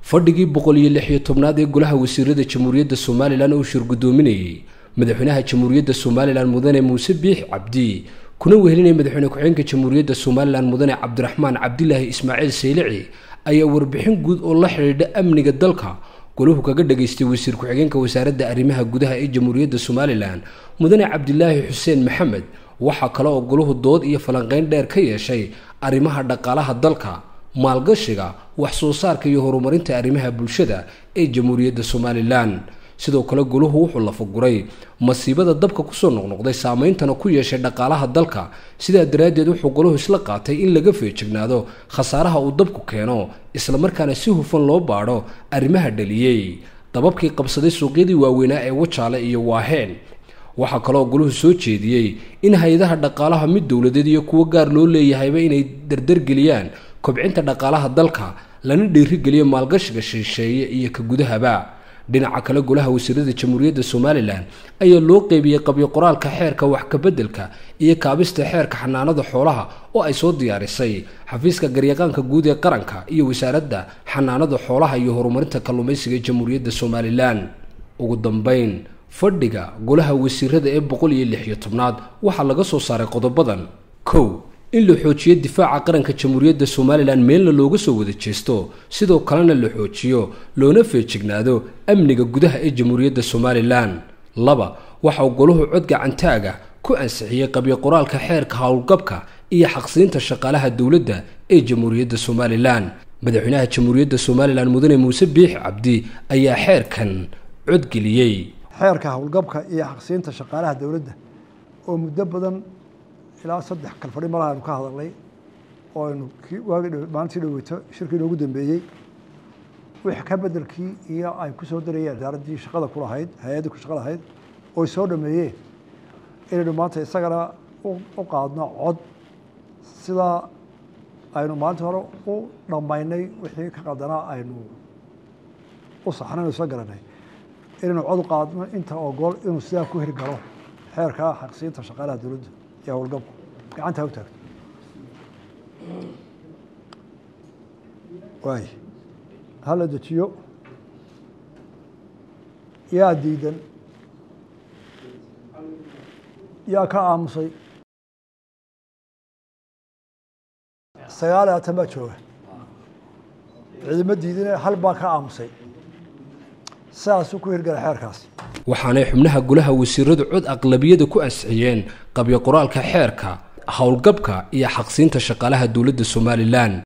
fadhigii boqol iyo lix iyo tobnaad ee golaha wasiirada jamhuuriyadda somalilan oo shir guddoominayay madaxweynaha jamhuuriyadda somalilan mudane muuse biix cabdi kuna wehelinaya madaxweyne ku-xigeenka jamhuuriyadda somalilan mudane cabdiraxmaan cabdilaahi ismaaciil saylici ayaa warbixin guud oo la xidhiidha amniga dalka golahu kaga dhageystay wasiir ku-xigeenka wasaaradda arrimaha gudaha ee jamhuuriyadda somalilan mudane cabdilaahi xuseen maxamed waxaa kale oo golahu dood iyo falanqeyn dheer ka yeeshay arrimaha dhaqaalaha dalka maalgashiga wax soo saarka iyo horumarinta arrimaha bulshada ee jamhuuriyadda somalilan sidoo kale golahu wuxuu lafaguray masiibada dabka kusoo noqnoqday saameyntana ku yeeshay dhaqaalaha dalka sidaa daraaddeed wuxuu golahu isla qaatay in laga feejignaado khasaaraha uu dabku keeno islamarkaana si hufan loo baadho arrimaha dhaliyey dababkii qabsaday suuqyadii waaweynaa ee wajaale iyo waaheen waxaa kaloo goluhu soo jeediyey in hay-adaha dhaqaalaha mid dowladeed iyo kuwo gaar loo leeyahayba inay dardargeliyaan kobcinta dhaqaalaha dalka lana dhiirigeliyo maalgashiga shisheeye iyo ka gudahaba dhinaca kale golaha wasiirada jamhuuriyadda somalilan ayaa loo qeybiyey qabyo qoraalka xeerka wax kabeddelka iyo kaabista xeerka xanaanada xoolaha oo ay soo diyaarisay xafiiska garyaqaanka guud ee qaranka iyo wasaaradda xanaanada xoolaha iyo horumarinta kalluumaysiga ee jamhuuriyadda somalilan ugu dambeyn fadhiga golaha wasiirada ee boqol iyo lix iyo tobnaad waxaa laga soo saaray qodobadan kow in la xoojiyo difaaca qaranka jamhuuriyadda somalilan meelna looga soo wada jeesto sidoo kalena la xoojiyo loona feejignaado amniga gudaha ee jamhuuriyadda somalilan laba waxauu golahu cod gacantaaga ku ansixiyey qabyo qoraalka xeerka howlgabka iyo xaqsiinta shaqaalaha dowladda ee jamhuuriyadda somalilan madaxweynaha jamhuuriyadda somalilan mudane muuse biix cabdi ayaa xeerkan codgeliyey xeerka howlgabka iyo xaqsiinta shaqaalaha dowladda oo muddo badan ilaa saddex kalfadhi malaha aynu ka hadalnay oo aynu waagi maalintii dhaweyto shirkii inoogu dambeeyey wix ka bedelkii iyo ay ku soo darayeen wasaaraddii shaqada ku lahayd hay-addii ku shaqa lahayd oy soo dhameeyeen inaynu maanta isagana u qaadno cod sidaa aynu maalintii hore u dhammaynay wixii ka qadanaa aynu u saxnaynu isla garanay inaynu cod u qaadno inta ogol inuu sidaa ku hirgalo xeerka xaqsiinta shaqaalaha dowladda iyo howlgabku gacantaa u taagto waay hala dejiyo yaa diidan yaa ka aamusay sagaal iyo labaatan baa jooga ciidamo diidane hal baa ka aamusay sidaasuu ku hirgala xeerkaas waxaanay xubnaha golaha wasiiradu cod aqlabiyada ku ansixiyeen qabyo qoraalka xeerka howlgabka iyo xaqsiinta shaqaalaha dowladda somalilan